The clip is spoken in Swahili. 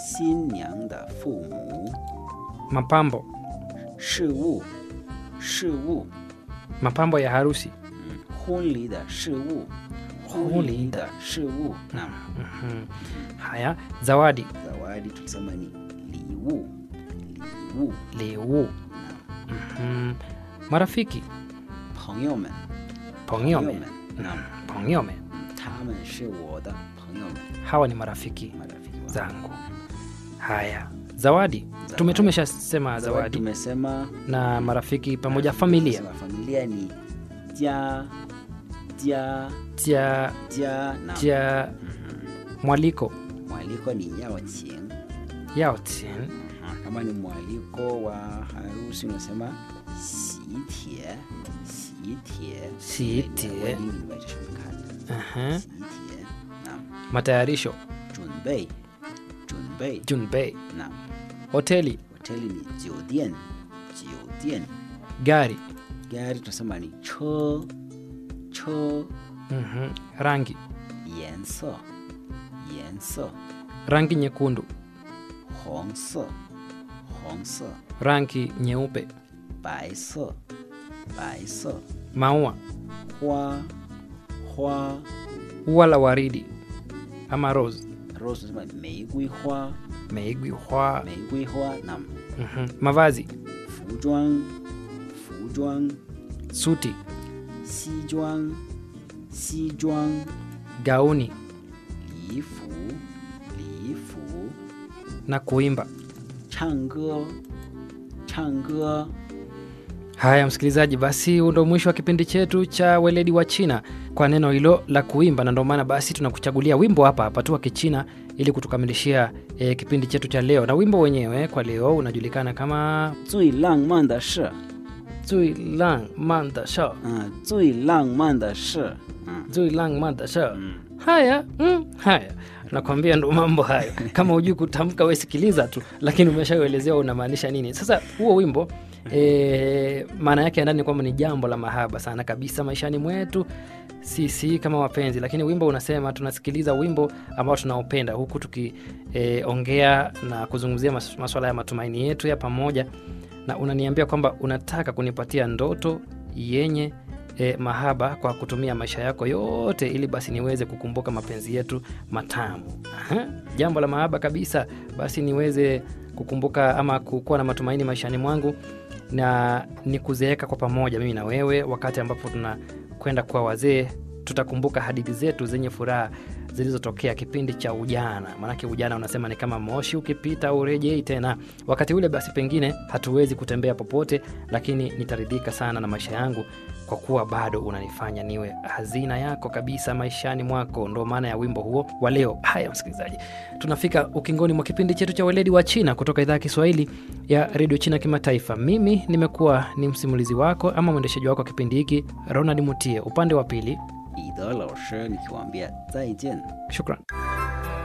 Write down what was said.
新娘的父母 mapambo 事物事物 mapambo ya harusi 婚礼的事物婚礼的的事物 na Mhm. haya zawadi zawadi tulisema ni liwu liwu liu na Mhm. marafiki 朋友们 pongyome 那 pongyome 他们是我的朋友们 hawa ni marafiki marafiki wangu. zangu haya zawadi tume tumeshasema zawadi zawadi tumesema na marafiki pamoja familia tumesema familia ni ja ja ja ja na ja mwaliko mwaliko ni yao qing yao tin Ah, kama ni mwaliko wa harusi unasema sitie sitie Sitie. 英语是什么看的 Aha. 喜帖那 matayarisho 准备准备 junbei 那 hoteli hoteli ni 酒店酒店 gari gari tunasema ni 车车 Mhm. rangi 颜色颜色 rangi nyekundu 红色红色 rangi nyeupe 白色白色 maua 花花 ua la waridi ama rose rose tunasema 玫瑰花 meigwi hwa 玫瑰花那 Mhm. mavazi 服装服装 suti 西装西装 gauni 礼服礼服 na kuimba 唱歌唱歌 haya msikilizaji basi huu ndo mwisho wa kipindi chetu cha weledi wa china kwa neno hilo la kuimba na ndio maana basi tunakuchagulia wimbo hapa hapa tu wa kichina ili kutukamilishia e, kipindi chetu cha leo na wimbo wenyewe kwa leo unajulikana kama 最浪漫的事 zui lang man da shao 嗯最浪漫的事嗯 zui lang man da shao 嗯 haya mm, haya nakwambia ndo mambo hayo kama hujui kutamka we sikiliza tu lakini umeshauelezewa unamaanisha nini sasa huo wimbo e, maana yake ya ndani ni kwamba ni jambo la mahaba sana kabisa maishani mwetu sisi kama wapenzi lakini wimbo unasema tunasikiliza wimbo ambao tunaopenda huku tukiongea e, na kuzungumzia mas, maswala ya matumaini yetu ya pamoja na unaniambia kwamba unataka kunipatia ndoto yenye e, mahaba kwa kutumia maisha yako yote ili basi niweze kukumbuka mapenzi yetu matamu Aha, jambo la mahaba kabisa basi niweze kukumbuka ama kukuwa na matumaini maishani mwangu na ni kuzeeka kwa pamoja mimi na wewe wakati ambapo tunakwenda kuwa wazee tutakumbuka hadithi zetu zenye furaha zilizotokea kipindi cha ujana maanake ujana unasema ni kama moshi ukipita urejei tena wakati ule basi pengine hatuwezi kutembea popote lakini nitaridhika sana na maisha yangu kwa kuwa bado unanifanya niwe hazina yako kabisa maishani mwako ndo maana ya wimbo huo wa leo haya msikilizaji tunafika ukingoni mwa kipindi chetu cha weledi wa china kutoka idhaa ya kiswahili ya redio china kimataifa mimi nimekuwa ni msimulizi wako ama mwendeshaji wako wa kipindi hiki ronald mutie upande wa pili 彼得老师，你给我们再见。 shukran